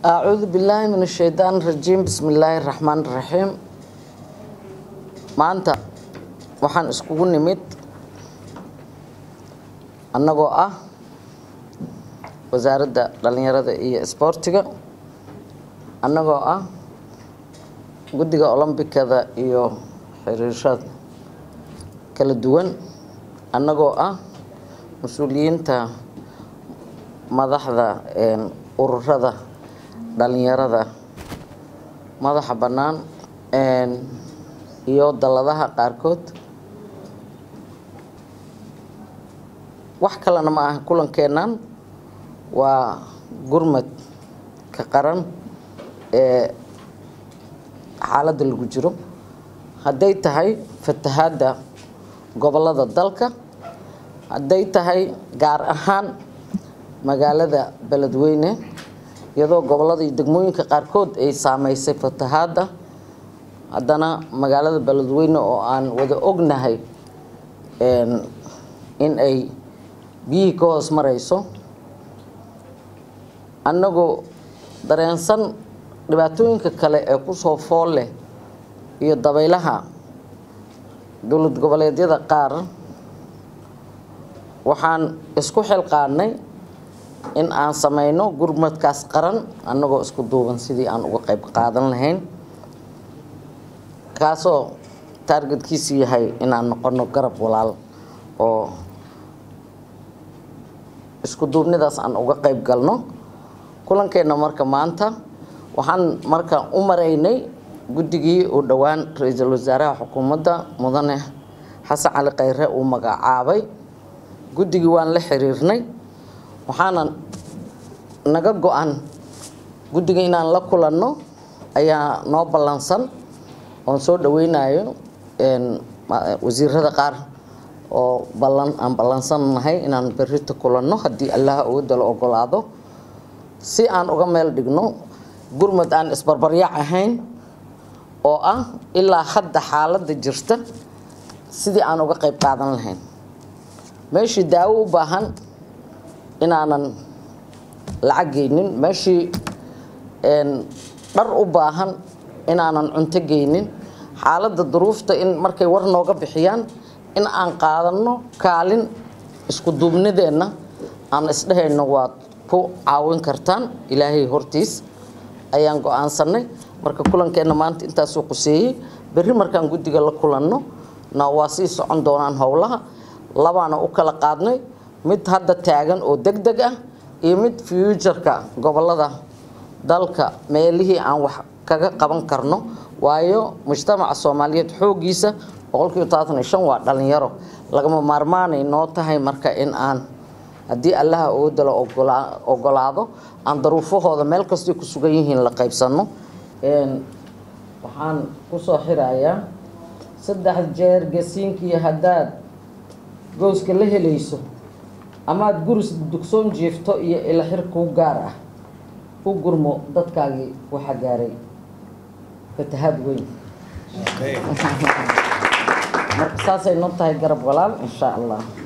acuudu billaahi min ashaytaan rajiim bismi illaahi raxmaan raxiim maanta waxaan iskugu nimid annagoo ah wasaaradda dhallinyarada iyo isboortiga annagoo ah guddiga olombikada iyo xiriirada kala duwan annagoo ah mas-uuliyiinta madaxda ururada dhalinyarada madaxa bannaan iyo dalladaha qaarkood wax kalena ma aha kulankeennan waa gurmadka qaran ee xaaladda lagu jiro hadday tahay fatahaadda gobollada dalka hadday tahay gaar ahaan magaalada beledweyne iyadoo gobollada iyo degmooyinka qaarkood ay saameysay fatahaadda haddana magaalada beledweyne oo aan wada ognahay in ay biyihii ka hoos mareyso annagoo dareensan dhibaatooyinka kale ee kusoo fool leh iyo dabaylaha dowlad goboleedyada qaar waxaan isku xilqaanay in aan sameyno gurmadkaas qaran annagoo isku duuban sidii aan uga qayb qaadan lahayn kaasoo taargetkiisu yahay inaan noqono garab walaal oo isku duubnidaas aan uga qayb galno kulankeenna marka maanta waxaan marka u maraynay guddigii uu dhowaan ra-iisul wasaaraha xukuumadda mudane xasan cali khayre uu magacaabay guddigii waan la xiriirnay waxaana naga go-an guddiga inaan la kulanno ayaa noo ballansan oon soo dhaweynayo wasiirada qaar oo ballan aan ballansannahay inaan berrita kulanno haddii allaha uga dalo ogolaado si aan uga meel dhigno gurmad aan isbarbaryac ahayn oo ah ilaa hadda xaaladda jirta sidii aan uga qayb qaadan lahayn meeshii daawo u baahan inaanan lacag geynin meeshii dhar u baahan inaanan cunto geynin xaaladda duruufta in markay war nooga bixiyaan in aan qaadanno kaalin isku duubnideenna aan isdhehayno waad ku caawin kartaan ilaahay hortiis ayaan go-aansanay marka kulankeenna maanta intaasuu quseeyey berri markaan guddiga la kulanno na waa sii socon doonaan howlaha labaana u kala qaadnay mid hadda taagan oo deg deg ah iyo mid fuujarka gobolada dalka meelihii aan wax kaga qaban karno waayo mujtamaca soomaaliyeed xooggiisa boqolkiiba todobaatan iyo shan waa dhalinyaro lagama maarmaanay noo tahay marka in aan haddii allaha oo dalo ogolaado aan daruufahooda meel kastay ku sugan yihiin la qaybsanno waxaan kusoo xirayaa saddex jeer gasiinkii haddaad gooska la helayso amaad guris dugsoon jiifto iyo ilaxir kuu gaar ah u gurmo dadkaagii waxaa gaaray fatahaad weyn marka saasay noo tahay garab walaal insha allah